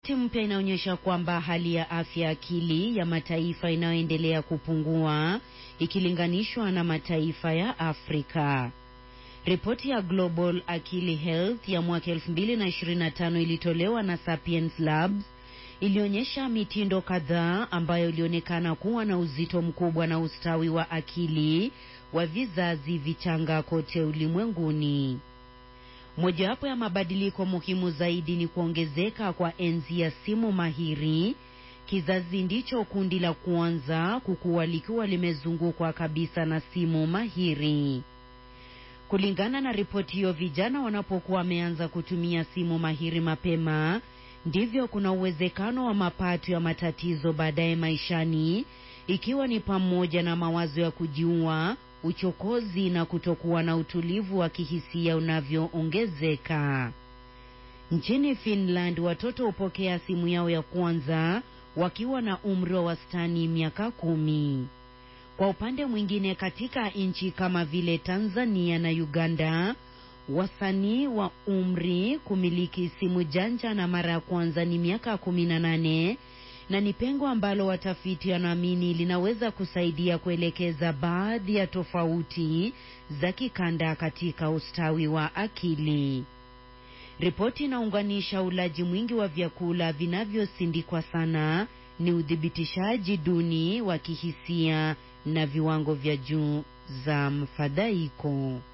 Ripoti mpya inaonyesha kwamba hali ya afya akili ya mataifa inayoendelea kupungua ikilinganishwa na mataifa ya Afrika. Ripoti ya Global Akili Health ya mwaka 2025 ilitolewa na Sapiens Labs ilionyesha mitindo kadhaa ambayo ilionekana kuwa na uzito mkubwa na ustawi wa akili wa vizazi vichanga kote ulimwenguni. Mojawapo ya mabadiliko muhimu zaidi ni kuongezeka kwa enzi ya simu mahiri. Kizazi ndicho kundi la kwanza kukua likiwa limezungukwa kabisa na simu mahiri. Kulingana na ripoti hiyo, vijana wanapokuwa wameanza kutumia simu mahiri mapema, ndivyo kuna uwezekano wa mapato ya matatizo baadaye maishani, ikiwa ni pamoja na mawazo ya kujiua, uchokozi na kutokuwa na utulivu wa kihisia unavyoongezeka. Nchini Finland, watoto hupokea simu yao ya kwanza wakiwa na umri wa wastani miaka kumi. Kwa upande mwingine, katika nchi kama vile Tanzania na Uganda, wasanii wa umri kumiliki simu janja na mara ya kwanza ni miaka kumi na nane na ni pengo ambalo watafiti wanaamini linaweza kusaidia kuelekeza baadhi ya tofauti za kikanda katika ustawi wa akili. Ripoti inaunganisha ulaji mwingi wa vyakula vinavyosindikwa sana, ni udhibitishaji duni wa kihisia na viwango vya juu za mfadhaiko.